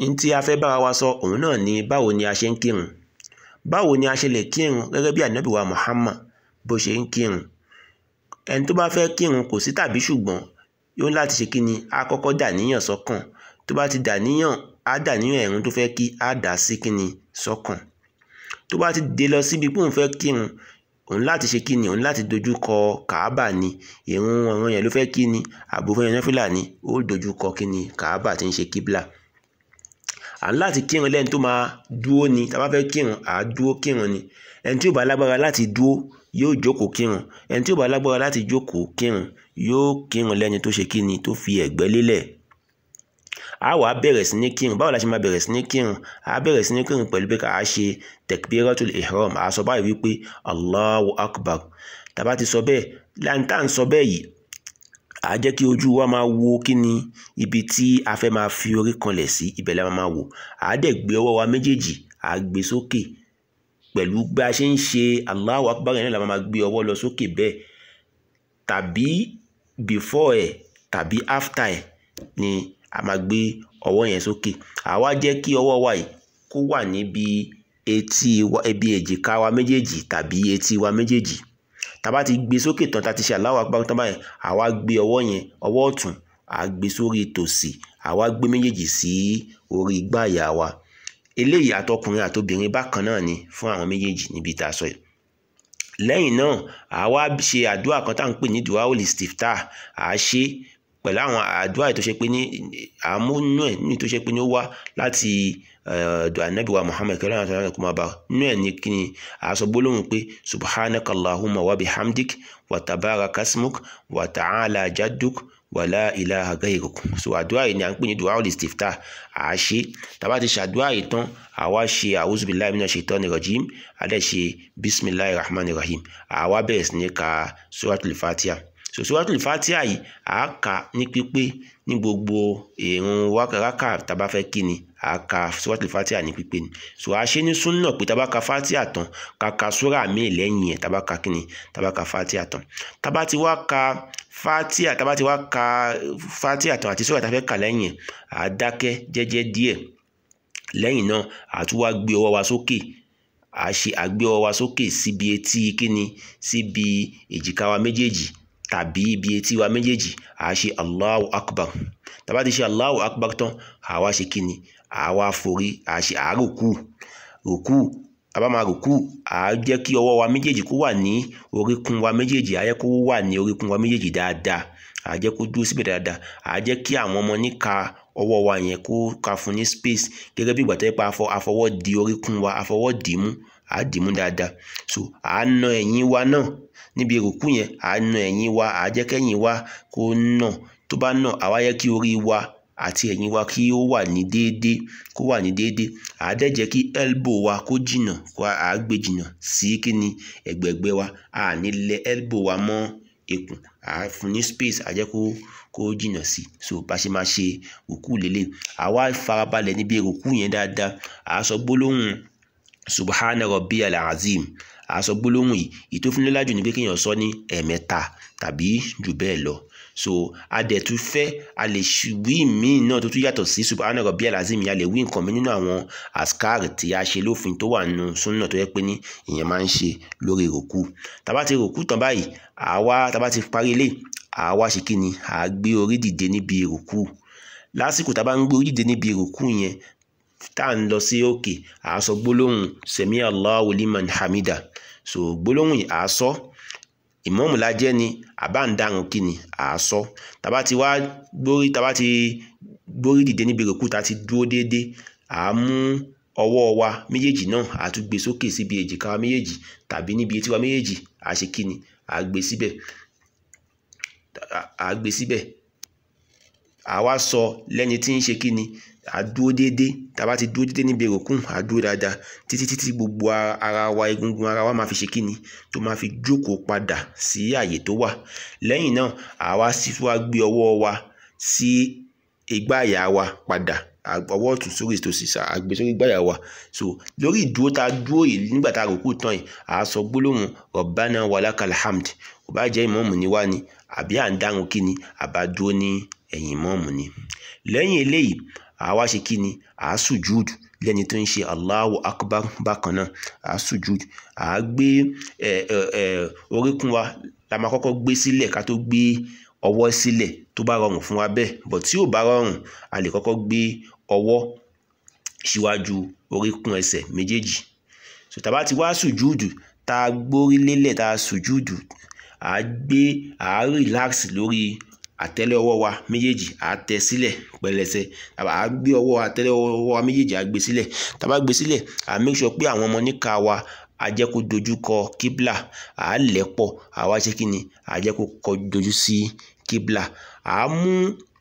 n tí a fẹ́ bára wa sọ òun náà ni báwo ni a ṣe ń kírun báwo ni a ṣe lè kírun gẹ́gẹ́ bí ànábì wa Muhammad bó ṣe ń kírun ẹni tó bá fẹ́ kírun kò sí tàbí ṣùgbọ́n yóò láti ṣe kíni á kọ́kọ́ dà níyàn sọ́kàn tó bá ti dà níyàn á dà níyàn ẹ̀rùn tó fẹ́ kí á dà sí kíni sọ́kàn tó bá ti dé lọ síbi pé òun fẹ́ kírun òun láti ṣe kíni òun láti dojú kọ kàábà ni ìrun ọ̀ràn yẹn ló fẹ́ kí ni àbò fẹ́ yan nẹ́fìlà ni ó dojú kọ kíni kàábà tí ń ṣe kíbla à ń láti kírun lẹ́ni tó máa dúó ni tá a bá fẹ́ kírun à á dúó kírun ni ẹni tí ò bá lágbára láti dúó yóò jókòó kírun ẹni tí ò bá lágbára láti jókòó kírun yóò kírun lẹ́ni tó ṣe kíni tó fi ẹ̀gbẹ́ lélẹ̀ a wà á bẹ̀rẹ̀ sí ní kírun báwo la ṣe máa bẹ̀rẹ̀ sí ní kírun a bẹ̀rẹ̀ sí ní kírun pẹ̀lú pé ká a ṣe tekbiratul ihram a sọ báyìí wípé allahu akbar tàbá ti sọ bẹ́ẹ̀ láǹtà ń sọ bẹ́ẹ̀ yìí à jẹ́ kí ojú wa máa wo kí ni ibi tí a fẹ́ máa fi orí kanlẹ̀ sí ibẹ̀ la máa wò à dẹ̀ gbé ọwọ́ wa méjèèjì à gbé sókè pẹ̀lú bí a ṣe ń ṣe allahu akbar yẹn náà la máa gbé ọwọ́ lọ sókè bẹ́ẹ̀ tàbí before ẹ̀ tàbí after ẹ̀ ni a máa gbé ọwọ́ yẹn sókè àwa jẹ́ kí ọwọ́ wa yìí kó wà níbi etí wa ibi èjìká wa méjèèjì tàbí etí wa méjèèjì tá bá ti gbé sókè tán tá ti ṣe Allahu Akbar tán báyẹn àwa gbé ọwọ́ yẹn ọwọ́ ọ̀tún à gbé sórí tòsì àwa gbé méjèèjì sí orí gbàyà wa eléyìí àtọkùnrin àtobìnrin bákan náà ni fún àwọn méjèèjì níbi tá a sọ yìí lẹ́yìn náà àwa ṣe àdúrà kan tá à ń pè ní duawul istiftah à á ṣe pẹ̀lú àwọn àdúrà tó ṣe pé ní àmúnú ẹ̀ ní tó ṣe pé ní ó wá láti ọ̀dọ̀ ànábì wa Muhammad kẹlẹ́ àwọn àtàwọn ẹ̀kọ́ máa bá nínú ẹ̀ ní kí ni àṣọ gbólóhùn pé subhanaka allahumma wa bihamdik wa tabaraka asmuk wa ta'ala jadduk wa la ilaha gayruk so àdúrà yìí ni à ń pè ní duawul istiftah à á ṣe tàbá ti ṣàdúrà yìí tán àwa ṣe a'udhu billahi minash shaitani rajim adẹ́ ṣe bismillahir rahmanir rahim àwa bẹ̀rẹ̀ sí ní ka suratul fatiha so suratul fatiha yìí à á kà ní pípé ní gbogbo ìrun wákàràkà tàbá fẹ́ kí ni à á ka suratul fatiha ní pípé ni so a ṣe ní súnà pé tàbá ka fatiha tán ká ka sura míì lẹ́yìn ẹ̀ tàbá ka kí ni tàbá ka fatiha tán tàbá ti wá ka fatiha tàbá ti wá ka fatiha tán àti sura tá a fẹ́ kà lẹ́yìn ẹ̀ à á dákẹ́ jẹ́jẹ́ díẹ̀ lẹ́yìn náà à tún wá gbé ọwọ́ wa sókè à ṣe àgbé ọwọ́ wa sókè síbi etí kíni síbi èjìká wa méjèèjì tàbí ibi etí wa méjèèjì à ṣe allahu akbar tàbá ti ṣe allahu akbar tán àwa ṣe kíni àwa forí à ṣe àárùkù rùkù àbá máa rùkù à jẹ́ kí ọwọ́ wa méjèèjì kó wà ní oríkún wa méjèèjì à jẹ́ kó wà ní oríkún wa méjèèjì dáadáa à jẹ́ kó dúró síbẹ̀ dáadáa à jẹ́ kí àwọn ọmọ níka ọwọ́ wa yẹn kó ka fún ní space gẹ́gẹ́ bí ìgbà tó yẹ pé àfọwọ́ di oríkún wa àfọwọ́ dì í mú à dì í mú dáadáa so à na ẹ̀yìn wa náà níbi ìrùkù yẹn à na ẹ̀yìn wa à jẹ́ kẹ́yìn wa kó nà tó bá nà àwa yẹ kí orí wa àti ẹ̀yìn wa kí ó wà ní déédéé kó wà ní déédéé à dẹ̀ jẹ́ kí elbow wa kó jìnà kó à gbé jìnà sí kíni ẹ̀gbẹ̀gbẹ́ wa à ní lẹ elbow wa mọ́ ikùn à fún ní space à jẹ́ kó kó jìnà sí so bá ṣe máa ṣe rùkù lélẹ̀ àwa farabalẹ̀ níbi rùkù yẹn dáadáa à sọ gbólóhùn subhana rabbiyal azim àsọ gbólóhùn yìí ìtófúnlélájù ni pé kéèyàn sọ ní ẹ̀ẹ̀mẹ́ta tàbí jù bẹ́ẹ̀ lọ so adẹ̀tú fẹ́ a lè wí míì náà tó tún yàtọ̀ sí subhana rabbiyal azim yìí a lè wí nǹkan mi nínú àwọn askar tí a ṣe lófin tó wà nínú súnà tó yẹ pé ní ìyẹn máa ń ṣe lórí ròkú tàbá ti ròkú tán báyìí àwa tàbá ti parí ilé àwa ṣe kí ni à gbé orí dìde níbi ròkú lásìkò tàbá ń gbé orí dìde níbi ròkú yẹn tá à ń lọ sí òkè à á sọ gbólóhùn sẹ̀mí Allahu liman hamida so gbólóhùn yìí à á sọ ìmọ̀ọ́mù la jẹ́ ni àbá ń dárun kí ni à á sọ tàbá ti wá gbórí tàbá ti gbórí dìde níbi rògbò tá a ti dúró déédéé à á mú ọwọ́ wa méjèèjì náà à á tún gbé sókè síbi èjìká wa méjèèjì tàbí níbi etí wa méjèèjì à á ṣe kí ni à á gbé síbẹ̀ à á gbé síbẹ̀ à wá sọ lẹ́ni tí ń ṣe kí ni àdúró déédé tàbá ti dúró déédé níbi ìròkùn àdúró dáadáa títí títí gbogbo ara wa egungun ara wa máa fi ṣe kíni tó máa fi jókòó padà sí àyè tó wà lẹ́yìn náà àwa sì tún wá gbé ọwọ́ wa sí igbá àyà wa padà ọwọ́ ọ̀tún sórí ìtòsí àgbé sórí igbá àyà wa so lórí ìdúró tá a dúró yìí nígbà tá a rò kú tán yìí à á sọ gbólóhùn rabbana walakal hamd kò bá jẹ́ ìmọ̀ọ́mù ni wá ni àbí à ń dáhùn kíni àbá dúró ní ẹ̀yìn mọ́ọ̀mù ni lẹ́yìn eléyìí àwa ṣe kí ni à á sùjúd lẹ́ni tó ń ṣe Allahu Akbar bákan náà à á sùjúd à á gbé oríkún wa la máa kọ́kọ́ gbé sílẹ̀ ká tó gbé ọwọ́ sílẹ̀ tó bá rọrùn fún wa bẹ́ẹ̀ bọ̀ tí ò bá rọrùn a lè kọ́kọ́ gbé ọwọ́ síwájú oríkún ẹsẹ̀ méjèèjì so tá a bá ti wá sùjúdù tá a gbórí lélẹ̀ tá a sùjúdù à á gbé à á relax lórí àtẹ́lẹ̀ ọwọ́ wa méjèèjì à á tẹ sílẹ̀ pẹlẹsẹ à á gbé ọwọ́ àtẹ́lẹ̀ ọwọ́ wa méjèèjì à á gbé sílẹ̀ tá a bá gbé sílẹ̀ à á make sure pé àwọn ọmọ níka wa a jẹ́ kó dojú kọ kíbla à á lẹ̀ pọ̀ à wá ṣe kí ni à á jẹ́ kó kọ dojú sí kíbla à á mú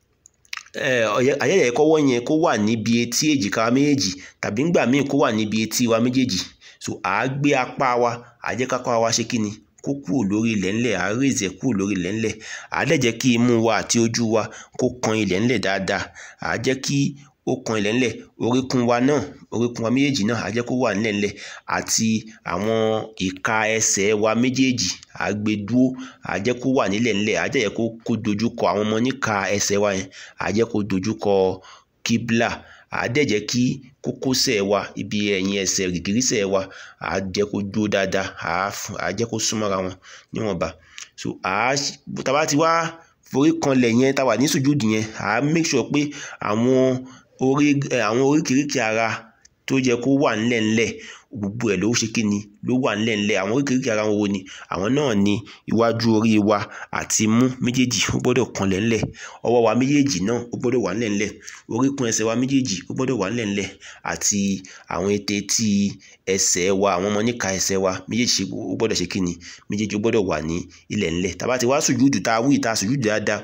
àyẹ̀yẹ̀ kọ́wọ́ yẹn kó wà níbi etí èjìká wa méjèèjì tàbí ńgbà míì kó wà níbi etí wa méjèèjì so à á gbé apá wa à á jẹ́ kápá wa ṣe kí ni kó kúrò lórí ilẹ̀ ńlẹ̀ à á raise ẹ̀ kúrò lórí ilẹ̀ ńlẹ̀ à á dẹ̀ jẹ́ kí imú wa àti ojú wa kó kan ilẹ̀ ńlẹ̀ dáadáa à á jẹ́ kí ó kan ilẹ̀ ńlẹ̀ oríkún wa náà oríkún wa méjèèjì náà à á jẹ́ kó wà nílẹ̀ ńlẹ̀ àti àwọn ìka ẹsẹ̀ wa méjèèjì à á gbé dúró à á jẹ́ kó wà nílẹ̀ ńlẹ̀ à á jẹ́ kó kó dojú kọ àwọn ọmọ níka ẹsẹ̀ wa yẹn à á jẹ́ kó dojú kọ kíbla à á dẹ̀ jẹ́ kí kókósẹ̀ wa ibi ẹ̀yìn ẹsẹ̀ gìgírísẹ̀ wa à á jẹ́ kó dúró dáadáa à á à á jẹ́ kó súnmọ́ra wọn níwọ̀nba so à á tá a bá ti wá forí kanlẹ̀ yẹn tá a wà ní sùjúdù yẹn à á make sure pé àwọn orí àwọn oríkèéríkèé ara tó yẹ kó wà ńlẹ̀ ńlẹ̀ gbogbo ẹ̀ ló ṣe kí ni ló wà ńlẹ̀ ńlẹ̀ àwọn oríkèéríkèé ara wo ni àwọn náà ni iwájú orí wa àti imú méjèèjì ó gbọ́dọ̀ kanlẹ̀ ńlẹ̀ ọwọ́ wa méjèèjì náà ó gbọ́dọ̀ wà ńlẹ̀ ńlẹ̀ oríkún ẹsẹ̀ wa méjèèjì ó gbọ́dọ̀ wà ńlẹ̀ ńlẹ̀ àti àwọn ètè tí ẹsẹ̀ wa àwọn ọmọ níka ẹsẹ̀ wa méjèèjì ó gbọ́dọ̀ ṣe kí ni méjèèjì ó gbọ́dọ̀ wà ní ilẹ̀ ńlẹ̀ tá a bá ti wá sùjúdù tá a wí tá a sùjúdù dáadáa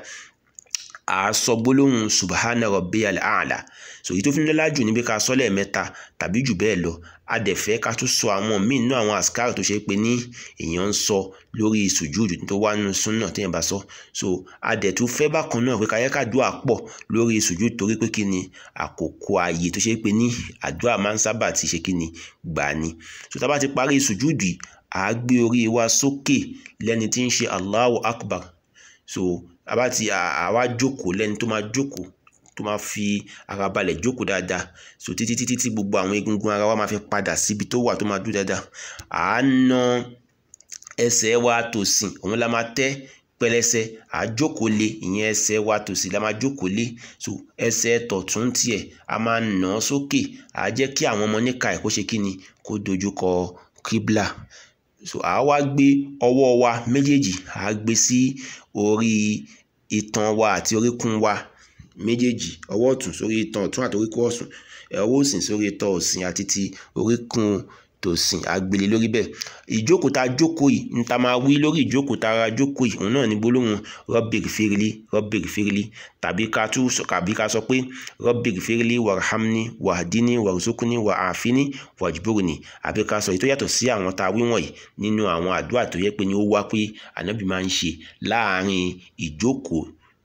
à á sọ gbólóhùn subhana rabbiyal a'la so èyí tó fi ń lọ́lá jù níbi ká sọ lẹ́ẹ̀mẹ́ta tàbí jù bẹ́ẹ̀ lọ a dẹ̀ fẹ́ ká tún sọ àwọn míì nínú àwọn àsìkáàrù tó ṣe pé ní èèyàn ń sọ lórí sùjúdù tó wá nínú súnà téèyàn bá sọ so a dẹ̀ tún fẹ́ bákan náà pé káyẹ́ kàdúrà pọ̀ lórí sùjúdù torí pé kí ni àkókò ààyè tó ṣe pé ní àdúrà máa ń sábà ti ṣe kí ni gbà ni so tá a bá ti parí sùjúdù yìí à á gbé orí wa sókè lẹ́ni tí ń ṣe Allahu Akbar so àbá ti àwa jókòó lẹ́ni tó máa jókòó tó máa fi ara balẹ̀ jókòó dáadáa so títí títí tí gbogbo àwọn egungun ara wa máa fi padà síbi tó wà tó máa dúró dáadáa à á na ẹsẹ̀ wa tòsìn òun la máa tẹ́ pẹlẹsẹ à á jókòó lé ìyẹn ẹsẹ̀ wa tòsìn la máa jókòó lé so ẹsẹ̀ tọ̀tún tiẹ̀ a máa nà án sókè à á jẹ́ kí àwọn ọmọ níka ẹ̀ kó ṣe kí ni kó dojú kọ kíbla so à á wá gbé ọwọ́ wa méjèèjì à á gbé sí orí itan wa àti oríkún wa méjèèjì ọwọ́ ọ̀tún sórí itan ọ̀tún àti oríkún ọ̀sùn ọwọ́ òsì sórí itan òsì àti ti oríkún tòsìn àgbélé lórí bẹ́ẹ̀ ìjókòó tá a jókòó yìí ní ta máa wí lórí ìjókòó tá a jókòó yìí òun náà ní gbólóhùn rọ́bìrì fèrèlì rọ́bìrì fèrèlì tàbí ká tún tàbí ká sọ pé rọ́bìrì fèrèlì wàrhamni wàdíní wàrúsókúní wàáfíní wàjúbòrìní àbí ká sọ èyí tó yàtọ̀ sí àwọn tá a wí wọ̀nyí nínú àwọn àdúrà tó yẹ pé ní ó wá pé ànábì máa ń ṣe láàárín ìjókòó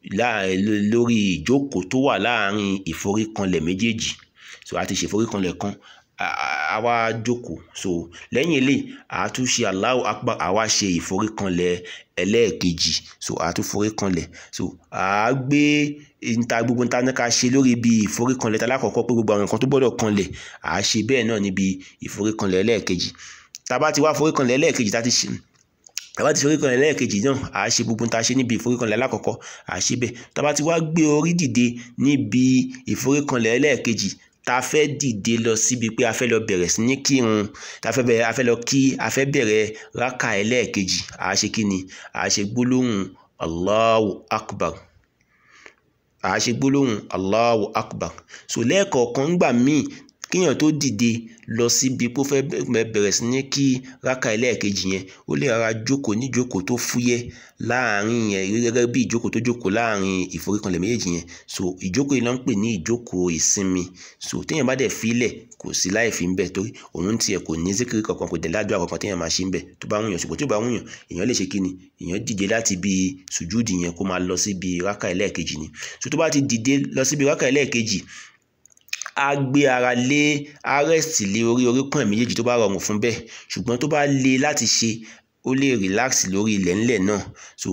lórí ìjókòó tó wà láàárín ìforíkanlẹ̀ méjèèjì so a ti ṣe ìforíkanlẹ̀ kan a wá jókòó so lẹ́yìn eléyìí a tún ṣe Allahu Akbar a wá ṣe ìforíkanlẹ̀ ẹlẹ́ẹ̀kejì so a tún foríkanlẹ̀ so a gbé níta gbogbo níta ní ká ṣe lórí ibi ìforíkanlẹ̀ tá lákọ̀ọ́kọ́ pé gbogbo àwọn nǹkan tó gbọ́dọ̀ kanlẹ̀ a ṣe bẹ́ẹ̀ náà níbi ìforíkanlẹ̀ ẹlẹ́ẹ̀kejì tá a bá ti wá foríkanlẹ̀ ẹlẹ́ẹ̀kejì tá a ti ṣe tàbá ti foríkanlẹ̀ lẹ́ẹ̀kejì náà à á ṣe gbogbo tá a ṣe níbi ìforíkanlẹ̀ alákọ̀ọ́kọ́ à á ṣe bẹ́ẹ̀ tàbá ti wá gbé orí dìde níbi ìforíkanlẹ̀ lẹ́ẹ̀kejì tá a fẹ́ dìde lọ síbi pé a fẹ́ lọ bẹ̀rẹ̀ sí ní kírun tá a fẹ́ bẹ̀rẹ̀ a fẹ́ lọ kí a fẹ́ bẹ̀rẹ̀ rákà ẹlẹ́ẹ̀kejì à á ṣe kí ni à á ṣe gbólóhùn Allahu Akbar à á ṣe gbólóhùn Allahu Akbar so lẹ́ẹ̀kọ̀ọ̀kan ńgbà míì kíyàn tó dìde lọ síbi pé ó fẹ́ bẹ̀rẹ̀ sí ní kí rákà ẹlẹ́ẹ̀kejì yẹn ó lè rárá jókòó níjókòó tó fúyẹ́ láàrin yẹn gẹ́gẹ́ bí ìjókòó tó jókòó láàrin ìforíkanlẹ̀ méjèèjì yẹn so ìjókòó yìí ló ń pè ní ìjókòó ìsinmi so téèyàn bá dẹ̀ filẹ̀ kò sí láì fi ń bẹ̀ torí òun tiẹ̀ kò ní zikiri kankan kò dẹ̀ ládùúgbò kankan téèyàn máa ṣe ń bẹ̀ tó bá wùyàn ṣùgbọ́n tó bá wùyàn èèyàn lè ṣe kí ni èèyàn dìde láti bí sùjúdì yẹn kó máa lọ síbi rákà ẹlẹ́ẹ̀kejì ni so tó bá ti dìde lọ síbi rákà ẹlẹ́ẹ̀kejì a gbé ara lé arẹ́sì lé orí oríkùn ẹ̀ méjèèjì tó bá rọrùn fún bẹ́ẹ̀ ṣùgbọ́n tó bá le láti ṣe ó lè relax lórí ilẹ̀ ńlẹ̀ náà so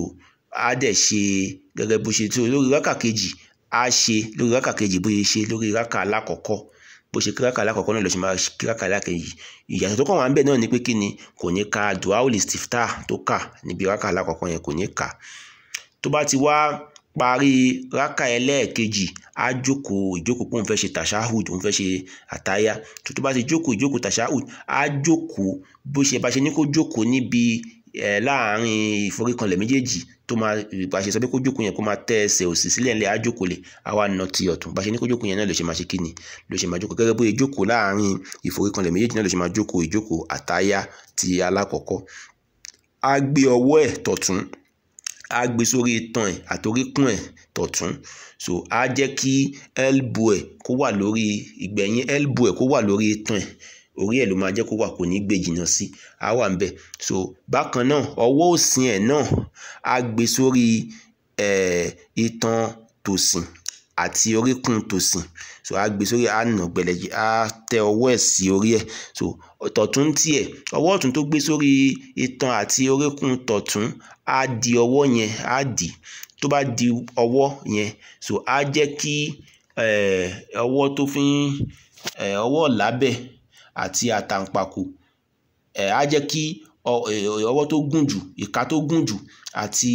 á dẹ̀ ṣe gẹ́gẹ́ bó ṣe tó lórí rákà kejì á ṣe lórí rákà kejì bó ṣe ṣe lórí rákà alákọ̀ọ́kọ́ bó ṣe kí rákà alákọ̀ọ́kọ́ náà ló ṣe máa kí rákà alákejì ìyàtọ̀ tó kàn wá ń bẹ̀ náà ni pé kí ni kò ní ka duawul istiftah tó kà níbi rákà alákọ̀ọ́kọ́ yẹn kò ní kà tó bá ti wá parí rákà ẹlẹ́ẹ̀kejì á jókòó ìjókòó pé òun fẹ́ ṣe tashahud òun fẹ́ ṣe àtáyá tó tó bá ti jókòó ìjókòó tashahud á jókòó bó ṣe bá ṣe ní kó jókòó níbi ẹ̀ láàárín ìforíkanlẹ̀ méjèèjì tó máa bá ṣe sọ pé kó jókòó yẹn kó máa tẹ́ ẹsẹ̀ òsì sílẹ̀ ńlẹ̀ á jókòó lẹ̀ á wá nà ti ọ̀tún bá ṣe ní kó jókòó yẹn náà ló ṣe máa ṣe kíni ló ṣe máa jókòó gẹ́gẹ́ bó ṣe jókòó láàárín ìforíkanlẹ̀ méjèèjì náà ló ṣe máa jókòó ìjókòó àtáyá ti alákọ̀ọ́kọ́ á gbé ọwọ́ ẹ̀ tọ̀tún á gbé sórí itan ẹ̀ àtoríkùn ẹ̀ tọ̀tún so á jẹ́ kí elbow ẹ̀ kó wà lórí ìgbẹ̀yìn elbow ẹ̀ kó wà lórí itan ẹ̀ orí ẹ̀ ló máa jẹ́ kó wà kò ní gbé jìnnà sí á wà ń bẹ̀ so bákan náà ọwọ́ òsì ẹ̀ náà á gbé sórí ẹ̀ itan tòsìn àti oríkùn tòsìn so á gbé sórí á nà gbẹlẹjì á tẹ ọwọ́ ẹ̀ sí orí ẹ̀ so tọ̀tún tiẹ̀ ọwọ́ ọ̀tún tó gbé sórí itan àti oríkùn tọ̀tún á di ọwọ́ yẹn á dì í tó bá di ọwọ́ yẹn so á jẹ́ kí ọwọ́ tó fi ń ọwọ́ lábẹ́ àti àtàǹpàkò á jẹ́ kí ọwọ́ tó gùn jù ìka tó gùn jù àti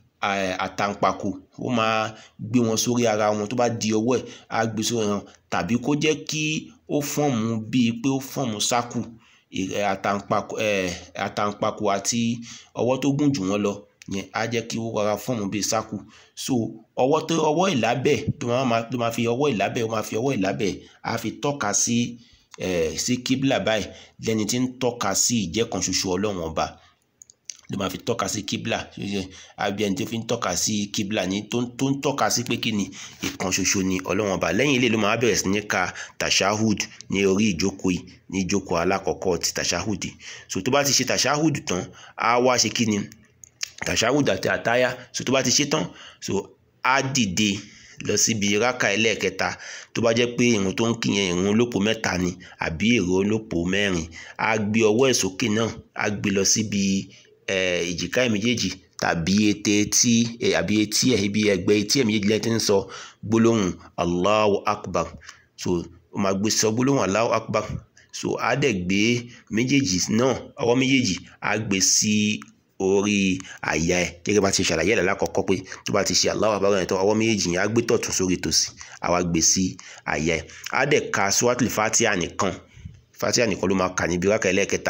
àtàǹpàkò ó máa gbé wọn sórí ara wọn tó bá di ọwọ́ ẹ̀ á gbé sórí wọn tàbí kó jẹ́ kí ó fọ́ọ̀mù bíi pé ó fọ́ọ̀mù sákù àtàǹpàkò àtàǹpàkò àti ọwọ́ tó gùn jù wọ́n lọ yẹn á jẹ́ kí ó rọra fọ́ọ̀mù bíi sákù so ọwọ́ tó ọwọ́ ìlábẹ̀ tó máa tó máa fi ọwọ́ ìlábẹ̀ ó máa fi ọwọ́ ìlábẹ̀ á fi tọ́ka sí sí kíbla báyìí lẹ́ni tí ń tọ́ka sí ìjẹ́kan ṣoṣo ọlọ́run ọba ló máa fi tọ́ka sí kíbla àbí ẹni tó fi ń tọ́ka sí kíbla ní tó ń tọ́ka sí pé kí ni ìkan ṣoṣo ni ọlọ́run ọba lẹ́yìn ilé ló máa bẹ̀rẹ̀ sí ní ka tashahud ní orí ìjókòó yìí ní ìjókòó alákọ̀ọ́kọ́ ti tashahud so tó bá ti ṣe tashahud tán á wá ṣe kí ni tashahud àti àtáyà so tó bá ti ṣe tán so á dìde lọ síbi rákà ẹlẹ́ẹ̀kẹta tó bá jẹ́ pé ìrun tó ń kí yẹn ìrun olópo mẹ́ta ni àbí ìrun olópo mẹ́rin á gbé ọwọ́ ẹ̀ sókè náà á gbé lọ síbi ìjìká ẹ̀ méjèèjì tàbí ètè etí àbí etí ẹ̀ ibi ẹ̀gbẹ́ etí ẹ̀ méjèèjì lẹ́tí ń sọ gbólóhùn Allahu Akbar so ó máa gbé sọ gbólóhùn Allahu Akbar so á dẹ̀ gbé méjèèjì náà ọwọ́ méjèèjì á gbé sí orí àyà ẹ̀ gẹ́gẹ́ bá ti ṣàlàyé ẹ̀ lákọ̀ọ́kọ́ pé tó bá ti ṣe Allahu Akbar yẹn tó ọwọ́ méjèèjì yẹn á gbé tọ̀tún sórí tòsì á wá gbé sí àyà ẹ̀ á dẹ̀ ka suratul Fatiha nìkan Fatiha nìkan ló máa kà níbi rákà ẹlẹ́ẹ̀kẹta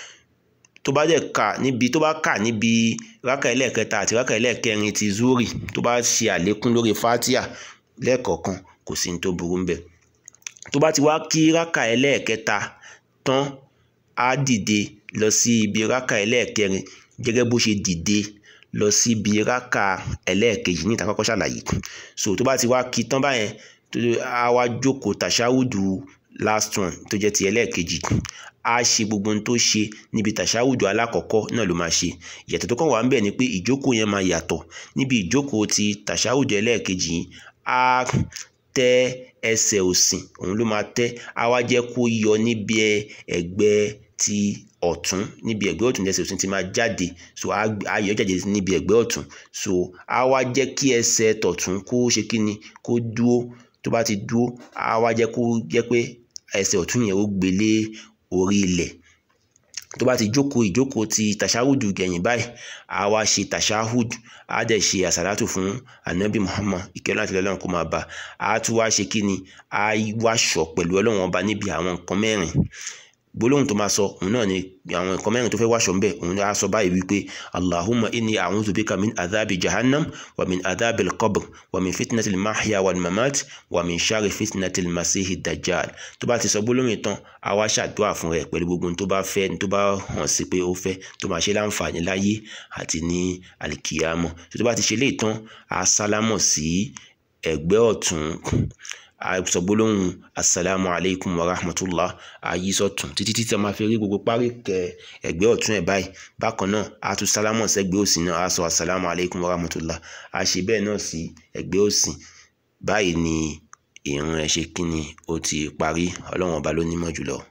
tó bá dẹ̀ kà níbi tó bá kà níbi rákà ẹlẹ́ẹ̀kẹta àti rákà ẹlẹ́ẹ̀kẹrin ti zuri tó bá ṣe àlékún lórí Fatiha lẹ́ẹ̀kọ̀ọ̀kan kò sí ní tó burú ńbẹ̀ tó bá ti wá kí rákà ẹlẹ́ẹ̀kẹta tán á dìde lọ sí ibi rákà ẹlẹ́ẹ̀kẹrin gẹ́gẹ́ bó ṣe dìde lọ síbi rákà ẹlẹ́ẹ̀kejì ní ìta kọ́kọ́ ṣàlàyé so tó bá ti wá kí tán báyẹn tó á wá jókòó tàṣáwùdù last one tó jẹ́ ti ẹlẹ́ẹ̀kejì á ṣe gbogbo ohun tó ṣe níbi tàṣáwùdù alákọ̀ọ́kọ́ náà ló máa ṣe ìyàtọ̀ tó kàn wá ń bẹ̀ ni pé ìjókòó yẹn máa yàtọ̀ níbi ìjókòó ti tàṣáwùdù ẹlẹ́ẹ̀kejì yìí á tẹ ẹsẹ̀ òsì òun ló máa tẹ́ á wá jẹ́ kó yọ níbi ẹ̀gbẹ́ ti ọ̀tún níbi ẹ̀gbẹ́ ọ̀tún lẹ́sẹ̀ ọ̀tún ti máa jáde so á yọ jáde níbi ẹ̀gbẹ́ ọ̀tún so á wá jẹ́ kí ẹsẹ̀ tọ̀tún kó ṣe kí ni kó dúó tó bá ti dúó á wá jẹ́ kó jẹ́ pé ẹsẹ̀ ọ̀tún yẹn ó gbélé orí ilẹ̀ tó bá ti jókòó ìjókòó ti tàṣáhùdù gẹ̀yìn báyìí á wá ṣe tàṣáhùd á dẹ̀ ṣe àsàlátù fún anabi muhammad ìkẹ́lẹ́ àti ọlọ́run kó máa bá a á tún wá ṣe kí ni á wá ṣọ pẹ̀lú ọlọ́run ọba níbi àwọn nǹkan mẹ́rin gbólóhùn tó máa sọ òun náà ni àwọn nǹkan mẹ́rin tó fẹ́ wáṣọ ń bẹ̀ òun á sọ báyìí wípé allahumma inni a'udhu bika min adhabi jahannam wa min adhabi al-qabr wa min fitnati al-mahya wal mamat wa min sharri fitnati al-masihi dajjal tó bá ti sọ gbólóhùn tán á wá ṣàdúrà fún rẹ̀ pẹ̀lú gbogbo tó bá fẹ́ tó bá hàn sí pé ó fẹ́ tó máa ṣe láǹfààní láyé àti ní alikiyama tó bá ti ṣe léè tán á sálámọ̀ sí ẹ̀gbẹ́ ọ̀tún sọ gbólóhùn asalaamu alaykum wa rahmatulah ayísọ̀tún títí títí a máa fi rí gbogbo parí kẹ ẹ̀gbẹ́ ọ̀tún ẹ̀ báyìí bákan náà a tún sálámù sẹ́gbẹ́ òsì náà a sọ asalaamu alaykum wa rahmatulah a ṣe bẹ́ẹ̀ náà sí ẹ̀gbẹ́ òsì báyìí ni ìrun ẹ̀ ṣe kí ni ó ti parí ọlọ́run ọba ló nímọ̀ jùlọ.